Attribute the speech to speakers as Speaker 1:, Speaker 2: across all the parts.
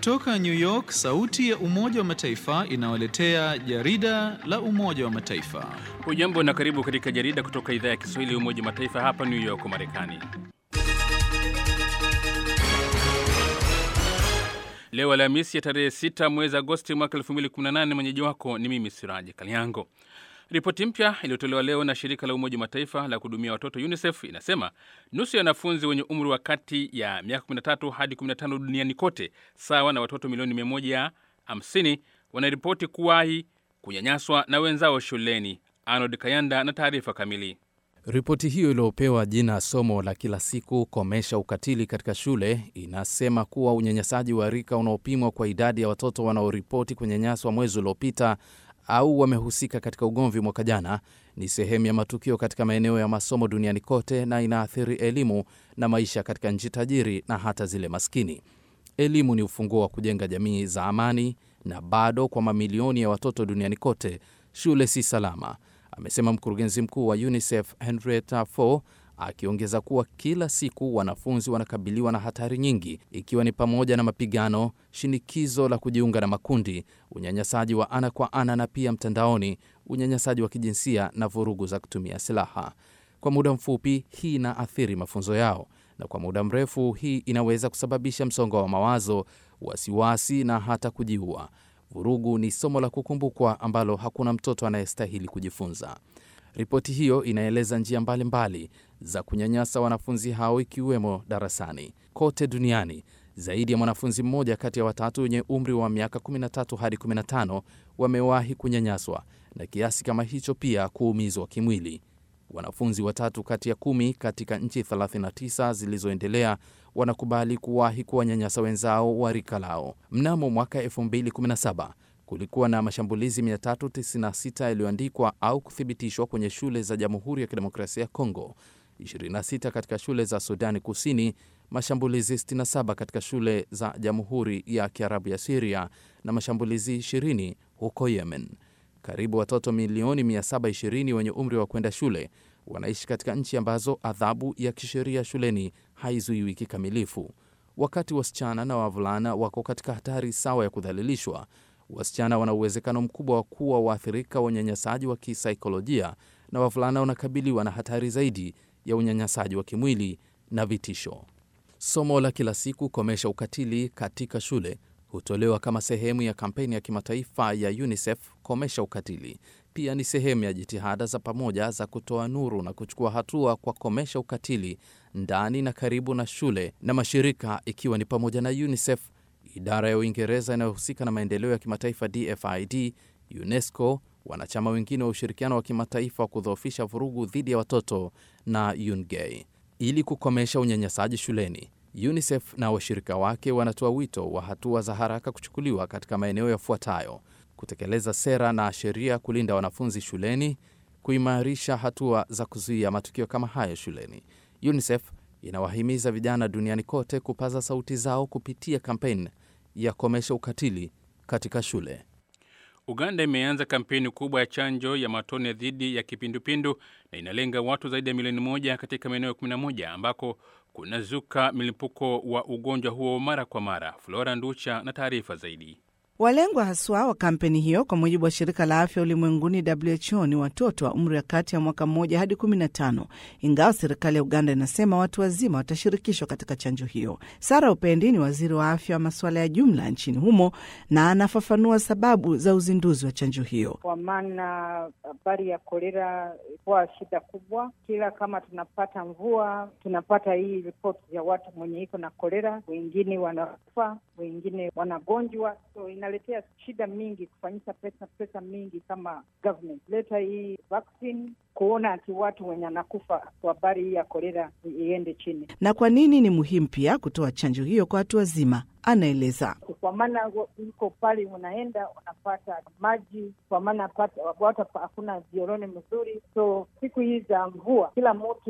Speaker 1: Kutoka New York, sauti ya Umoja wa Mataifa inawaletea jarida la Umoja wa Mataifa.
Speaker 2: Hujambo na karibu katika jarida kutoka idhaa ya Kiswahili ya Umoja wa Mataifa hapa New York, Marekani. Leo Alhamisi ya tarehe 6 mwezi Agosti mwaka 2018, mwenyeji wako ni mimi Siraji Kaliango. Ripoti mpya iliyotolewa leo na shirika la Umoja wa Mataifa la kuhudumia watoto UNICEF inasema nusu ya wanafunzi wenye umri wa kati ya miaka 13 hadi 15 duniani kote, sawa na watoto milioni 150, wanaripoti kuwahi kunyanyaswa na wenzao shuleni. Arnold Kayanda na taarifa kamili.
Speaker 3: Ripoti hiyo iliyopewa jina somo la kila siku komesha ukatili katika shule inasema kuwa unyanyasaji wa rika unaopimwa kwa idadi ya watoto wanaoripoti kunyanyaswa mwezi uliopita au wamehusika katika ugomvi mwaka jana ni sehemu ya matukio katika maeneo ya masomo duniani kote na inaathiri elimu na maisha katika nchi tajiri na hata zile maskini. Elimu ni ufunguo wa kujenga jamii za amani, na bado kwa mamilioni ya watoto duniani kote shule si salama, amesema mkurugenzi mkuu wa UNICEF Henrietta Fore, akiongeza kuwa kila siku wanafunzi wanakabiliwa na hatari nyingi, ikiwa ni pamoja na mapigano, shinikizo la kujiunga na makundi, unyanyasaji wa ana kwa ana na pia mtandaoni, unyanyasaji wa kijinsia na vurugu za kutumia silaha. Kwa muda mfupi, hii inaathiri mafunzo yao, na kwa muda mrefu, hii inaweza kusababisha msongo wa mawazo, wasiwasi na hata kujiua. Vurugu ni somo la kukumbukwa ambalo hakuna mtoto anayestahili kujifunza. Ripoti hiyo inaeleza njia mbalimbali mbali za kunyanyasa wanafunzi hao ikiwemo darasani. Kote duniani, zaidi ya mwanafunzi mmoja kati ya watatu wenye umri wa miaka 13 hadi 15 wamewahi kunyanyaswa na kiasi kama hicho pia kuumizwa kimwili. Wanafunzi watatu kati ya kumi katika nchi 39 zilizoendelea wanakubali kuwahi kuwanyanyasa wenzao wa rika lao. Mnamo mwaka 2017 kulikuwa na mashambulizi 396 yaliyoandikwa au kuthibitishwa kwenye shule za Jamhuri ya Kidemokrasia ya Kongo, 26 katika shule za Sudani Kusini, mashambulizi 67 katika shule za Jamhuri ya Kiarabu ya Siria na mashambulizi 20 huko Yemen. Karibu watoto milioni 720 wenye umri wa kwenda shule wanaishi katika nchi ambazo adhabu ya kisheria shuleni haizuiwi kikamilifu. Wakati wasichana na wavulana wako katika hatari sawa ya kudhalilishwa, wasichana wana uwezekano mkubwa wa kuwa waathirika wa unyanyasaji wa kisaikolojia na wavulana wanakabiliwa na hatari zaidi ya unyanyasaji wa kimwili na vitisho. Somo la kila siku komesha ukatili katika shule hutolewa kama sehemu ya kampeni ya kimataifa ya UNICEF komesha ukatili. Pia ni sehemu ya jitihada za pamoja za kutoa nuru na kuchukua hatua kwa komesha ukatili ndani na karibu na shule na mashirika, ikiwa ni pamoja na UNICEF, idara ya Uingereza inayohusika na maendeleo ya kimataifa DFID, UNESCO, wanachama wengine wa ushirikiano wa kimataifa wa kudhoofisha vurugu dhidi ya watoto na UNGAI. Ili kukomesha unyanyasaji shuleni, UNICEF na washirika wake wanatoa wito wa hatua za haraka kuchukuliwa katika maeneo yafuatayo: kutekeleza sera na sheria kulinda wanafunzi shuleni, kuimarisha hatua za kuzuia matukio kama hayo shuleni. UNICEF inawahimiza vijana duniani kote kupaza sauti zao kupitia kampeni ya komesha ukatili katika shule.
Speaker 2: Uganda imeanza kampeni kubwa ya chanjo ya matone dhidi ya kipindupindu na inalenga watu zaidi ya milioni moja katika maeneo 11 ambako kunazuka milipuko wa ugonjwa huo mara kwa mara. Flora Nducha na taarifa zaidi.
Speaker 4: Walengwa haswa wa kampeni hiyo kwa mujibu wa shirika la afya ulimwenguni WHO ni watoto wa umri wa kati ya mwaka mmoja hadi 15, ingawa serikali ya Uganda inasema watu wazima watashirikishwa katika chanjo hiyo. Sara Upendi ni waziri wa afya wa masuala ya jumla nchini humo na anafafanua sababu za uzinduzi wa chanjo hiyo.
Speaker 5: Kwa maana habari ya kolera ilikuwa shida kubwa, kila kama tunapata mvua tunapata hii ripoti ya watu mwenye iko na kolera, wengine wanakufa, wengine wanagonjwa, so inaletea shida mingi kufanyisha pesa pesa mingi kama government leta hii vaccine kuona ati watu wenye anakufa kwa habari hii ya kolera iende chini.
Speaker 4: Na kwa nini ni muhimu pia kutoa chanjo hiyo kwa watu wazima? Anaeleza.
Speaker 5: Kwa maana iko pale unaenda unapata maji, kwa maana watu hakuna vioroni mzuri, so siku hii za mvua kila mtu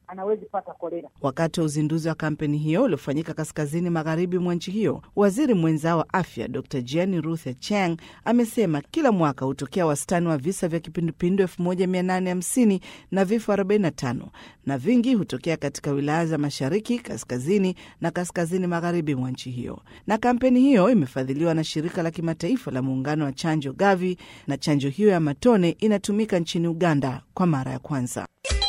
Speaker 5: anawezi pata kolera.
Speaker 4: Wakati wa uzinduzi wa kampeni hiyo uliofanyika kaskazini magharibi mwa nchi hiyo, waziri mwenzao wa afya Dr Jane Ruth Acheng amesema kila mwaka hutokea wastani wa visa vya kipindupindu 1850 na vifo 45 na vingi hutokea katika wilaya za mashariki, kaskazini na kaskazini magharibi mwa nchi hiyo. Na kampeni hiyo imefadhiliwa na shirika la kimataifa la muungano wa chanjo Gavi, na chanjo hiyo ya matone inatumika nchini Uganda kwa mara ya kwanza.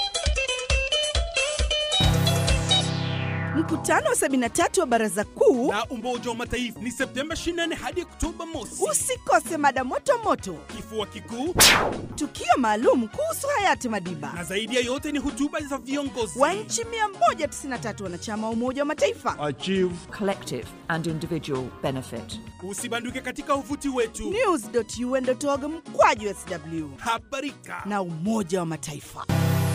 Speaker 4: Mkutano wa 73 wa Baraza Kuu
Speaker 6: la Umoja wa Mataifa ni Septemba 24 hadi Oktoba mosi.
Speaker 4: Usikose mada moto moto,
Speaker 6: kifua kikuu,
Speaker 4: tukio maalum kuhusu hayati Madiba,
Speaker 6: na zaidi ya yote ni hotuba za viongozi
Speaker 4: wa nchi 193 wanachama wa Umoja wa Mataifa.
Speaker 7: Achieve collective and individual benefit.
Speaker 6: Usibanduke katika uvuti wetu
Speaker 4: news.un.org mkwaju sw
Speaker 6: habarika
Speaker 4: na Umoja wa Mataifa.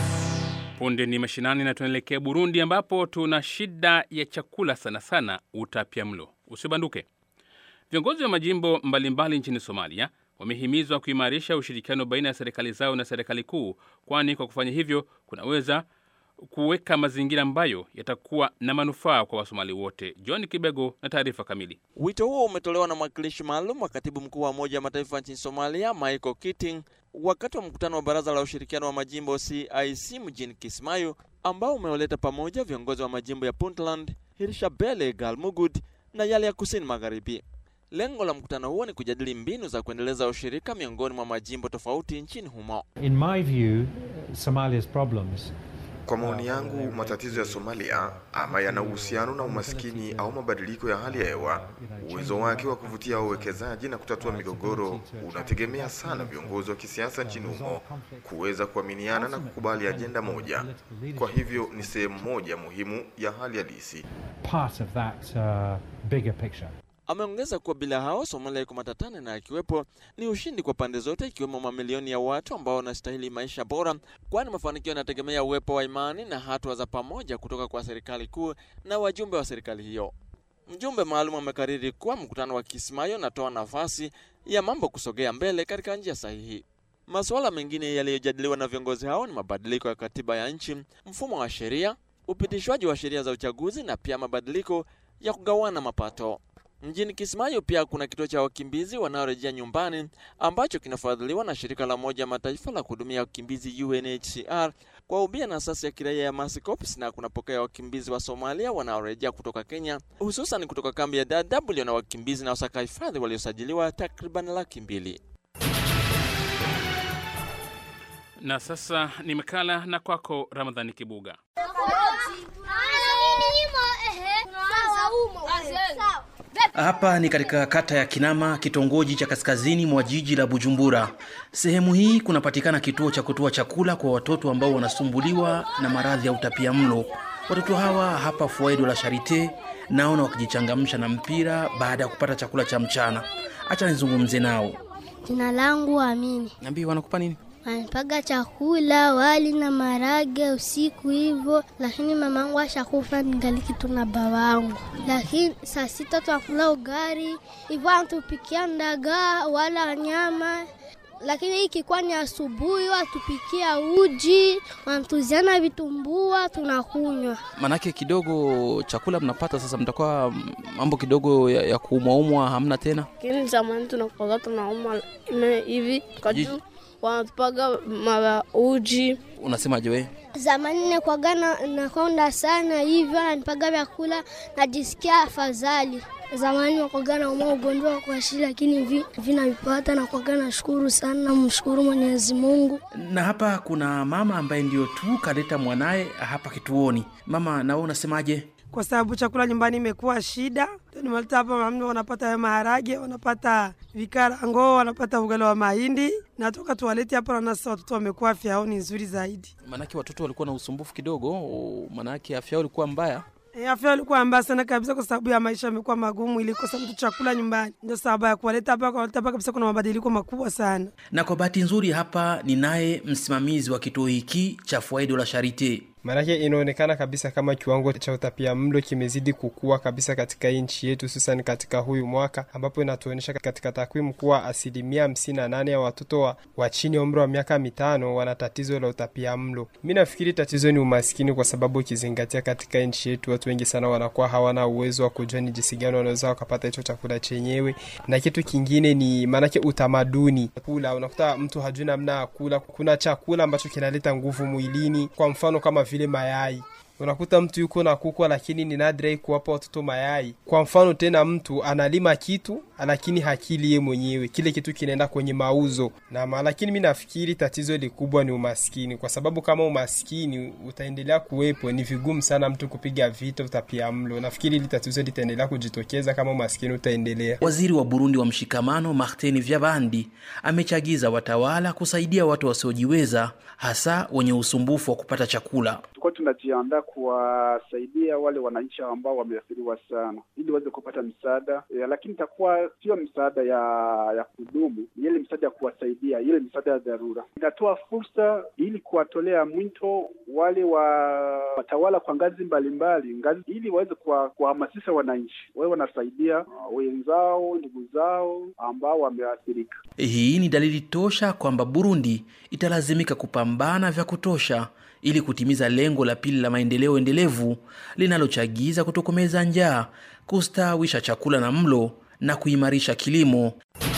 Speaker 2: Punde ni mashinani na tunaelekea Burundi ambapo tuna shida ya chakula sana sana utapia mlo. Usibanduke. Viongozi wa majimbo mbalimbali nchini Somalia wamehimizwa kuimarisha ushirikiano baina ya serikali zao na serikali kuu, kwani kwa kufanya hivyo kunaweza kuweka mazingira ambayo yatakuwa na manufaa kwa Wasomali wote. John Kibego na taarifa kamili.
Speaker 8: Wito huo umetolewa na mwakilishi maalum wa katibu mkuu wa Umoja wa Mataifa nchini Somalia, Michael Keating, wakati wa mkutano wa Baraza la Ushirikiano wa Majimbo CIC mjini Kismayo, ambao umewaleta pamoja viongozi wa majimbo ya Puntland, Hirshabelle, Galmudug na yale ya kusini magharibi. Lengo la mkutano huo ni kujadili mbinu za kuendeleza ushirika miongoni mwa majimbo tofauti nchini humo.
Speaker 9: In my view, Somalia's problems
Speaker 10: kwa maoni yangu, matatizo ya Somalia ama yana uhusiano na umaskini au mabadiliko ya hali ya hewa. Uwezo wake wa kuvutia wawekezaji na kutatua migogoro unategemea sana viongozi wa kisiasa nchini humo kuweza kuaminiana na kukubali ajenda moja. Kwa hivyo ni sehemu moja muhimu ya hali halisi.
Speaker 9: part of that uh, bigger picture.
Speaker 8: Ameongeza kuwa bila hao Somalia iko matatani na akiwepo ni ushindi kwa pande zote, ikiwemo mamilioni ya watu ambao wanastahili maisha bora, kwani mafanikio yanategemea uwepo wa imani na hatua za pamoja kutoka kwa serikali kuu na wajumbe wa serikali hiyo. Mjumbe maalum amekariri kuwa mkutano wa Kismayo unatoa nafasi ya mambo kusogea mbele katika njia sahihi. Masuala mengine yaliyojadiliwa na viongozi hao ni mabadiliko ya katiba ya nchi, mfumo wa sheria, upitishwaji wa sheria za uchaguzi na pia mabadiliko ya kugawana mapato. Mjini Kismayo pia kuna kituo cha wakimbizi wanaorejea nyumbani ambacho kinafadhiliwa na shirika la Umoja Mataifa la kuhudumia wakimbizi UNHCR kwa ubia na asasi ya kiraia ya Mercy Corps, na kunapokea wakimbizi wa Somalia wanaorejea kutoka Kenya, hususan kutoka kambi ya Dadaab iliyo na wakimbizi na wasaka hifadhi waliosajiliwa takriban laki mbili.
Speaker 2: Na sasa ni makala na kwako Ramadhani Kibuga.
Speaker 11: Hapa ni katika kata ya Kinama, kitongoji cha kaskazini mwa jiji la Bujumbura. Sehemu hii kunapatikana kituo cha kutoa chakula kwa watoto ambao wanasumbuliwa na maradhi ya utapia mlo. Watoto hawa hapa Fuaido la Charite naona wakijichangamsha na mpira baada ya kupata chakula cha mchana. Acha nizungumze nao.
Speaker 12: Jina langu Amini.
Speaker 11: Niambie, wanakupa nini?
Speaker 12: Wanipaga chakula wali na marage usiku hivyo, lakini mamangu ashakufa ningali tu na babangu. Lakini saa sita tunakula ugari hivyo, anatupikia ndagaa wala nyama lakini ikikuwa ni asubuhi watupikia uji, wanatuziana vitumbua, tunakunywa.
Speaker 3: Manake kidogo chakula mnapata sasa, mtakuwa mambo kidogo ya, ya kuumwaumwa hamna tena.
Speaker 12: Lakini zamani tunakuwaga tunaumwa hivi kwa juu wanatupaga mara uji.
Speaker 3: Unasemaje wewe?
Speaker 12: Zamani nekwaga na, nakonda sana hivyo, ananipaga vyakula najisikia afadhali. Zamani wakwaga naumwa ugonjwa wa kwashi, lakini vi vinavipata na kwaga nashukuru sana, namshukuru Mwenyezi Mungu.
Speaker 11: Na hapa kuna mama ambaye ndio tu kaleta mwanaye hapa kituoni. Mama, na wewe unasemaje?
Speaker 13: kwa sababu chakula nyumbani imekuwa shida. Nimeleta hapa mama, wanapata maharage, wanapata vikarango, wanapata ugali wa mahindi, natoka tuwalete hapa, na sasa watoto wamekuwa afya yao ni nzuri zaidi.
Speaker 3: Maanake watoto walikuwa na usumbufu kidogo, maanake afya yao ilikuwa mbaya.
Speaker 13: E, afya ilikuwa mbaya sana kabisa, kwa sababu ya maisha yamekuwa magumu, ilikosa mtu chakula nyumbani, ndio sababu ya kuwaleta hapa. Kuwaleta hapa kabisa, kuna mabadiliko makubwa sana.
Speaker 11: Na kwa bahati nzuri hapa ni naye msimamizi wa kituo hiki cha Fuaido la Charite.
Speaker 14: maanake inaonekana kabisa kama kiwango cha utapia mlo kimezidi kukua kabisa katika nchi yetu, hususan katika huyu mwaka ambapo inatuonyesha katika takwimu kuwa asilimia hamsini na nane ya watoto wa, wa chini ya umri wa miaka mitano wana tatizo la utapia mlo. Mi nafikiri tatizo ni umaskini, kwa sababu ukizingatia katika nchi yetu watu wengi sana wanakuwa hawana uwezo wa kujua ni jinsi gani wanaweza wakapata hicho chakula chenyewe, na kitu kingine ni maanake utamaduni kula. Unakuta mtu hajui namna ya kula. Kuna chakula ambacho kinaleta nguvu mwilini, kwa mfano kama vile mayai unakuta mtu yuko na kukwa lakini ni nadra kuwapa watoto mayai. Kwa mfano tena, mtu analima kitu lakini hakili ye mwenyewe, kile kitu kinaenda kwenye mauzo na lakini mi nafikiri tatizo likubwa ni umaskini, kwa sababu kama umaskini utaendelea kuwepo, ni vigumu sana mtu kupiga vita utapia mlo. Nafikiri hili tatizo litaendelea kujitokeza kama umaskini utaendelea.
Speaker 11: Waziri wa Burundi wa mshikamano Martin Vyabandi amechagiza watawala kusaidia watu wasiojiweza, hasa wenye usumbufu wa kupata chakula.
Speaker 15: Tulikuwa tunajiandaa kuwasaidia wale wananchi ambao wameathiriwa sana, ili waweze kupata msaada e, lakini itakuwa sio msaada ya ya kudumu, ni ile msaada ya kuwasaidia, ile msaada ya dharura. Inatoa fursa ili kuwatolea mwito wale wa watawala kwa ngazi mbalimbali ngazi, ili waweze kuwahamasisha wananchi wawe wanasaidia uh, wenzao, ndugu zao ambao wameathirika.
Speaker 11: Hii ni dalili tosha kwamba Burundi italazimika kupambana vya kutosha ili kutimiza lengo la pili la maendeleo endelevu linalochagiza kutokomeza njaa, kustawisha chakula na mlo na kuimarisha kilimo.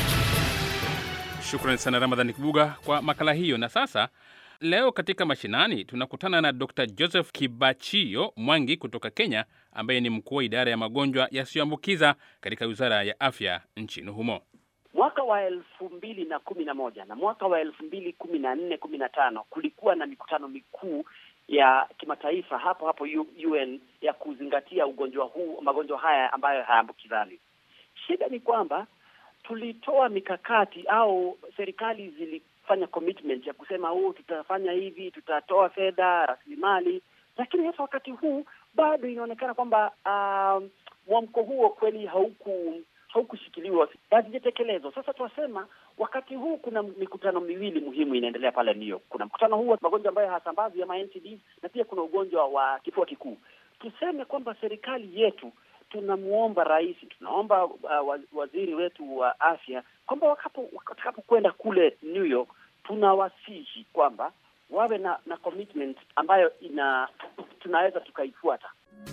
Speaker 2: Shukrani sana Ramadhani Kibuga kwa makala hiyo. Na sasa leo katika mashinani tunakutana na Dr Joseph Kibachio Mwangi kutoka Kenya, ambaye ni mkuu wa idara ya magonjwa yasiyoambukiza katika wizara ya afya nchini humo.
Speaker 16: Mwaka wa elfu mbili na kumi na moja na mwaka wa elfu mbili kumi na nne kumi na tano kulikuwa na mikutano mikuu ya kimataifa hapo hapo UN ya kuzingatia ugonjwa huu, magonjwa haya ambayo hayaambukizani. Shida ni kwamba tulitoa mikakati au serikali zilifanya commitment ya kusema huu, tutafanya hivi, tutatoa fedha, rasilimali, lakini hata wakati huu bado inaonekana kwamba uh, mwamko huo kweli hauku haukushikiliwa hazijatekelezwa. Sasa tunasema wakati huu kuna mikutano miwili muhimu inaendelea pale New York. Kuna mkutano huu wa magonjwa ambayo hayasambazi ama NTDs, na pia kuna ugonjwa wa kifua kikuu. Tuseme kwamba serikali yetu tunamwomba rais, tunaomba uh, waziri wetu wa afya kwamba watakapokwenda kule New York, tunawasihi kwamba wawe na, na commitment ambayo ina tunaweza tukaifuata.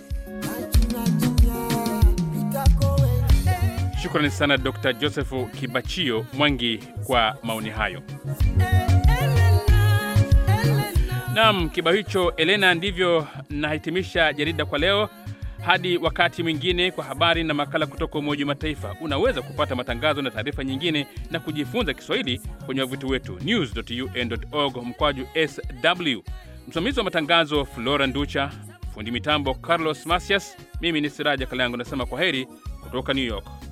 Speaker 2: Shukrani sana Dr Joseph Kibachio Mwangi kwa maoni hayo. Naam, kibao hicho Elena, ndivyo nahitimisha jarida kwa leo. Hadi wakati mwingine, kwa habari na makala kutoka Umoja wa Mataifa. Unaweza kupata matangazo na taarifa nyingine na kujifunza Kiswahili kwenye wavuti wetu news.un.org mkwaju sw. Msimamizi wa matangazo Flora Nducha, fundi mitambo Carlos Masias, mimi ni Siraja Kalango nasema kwa heri kutoka New York.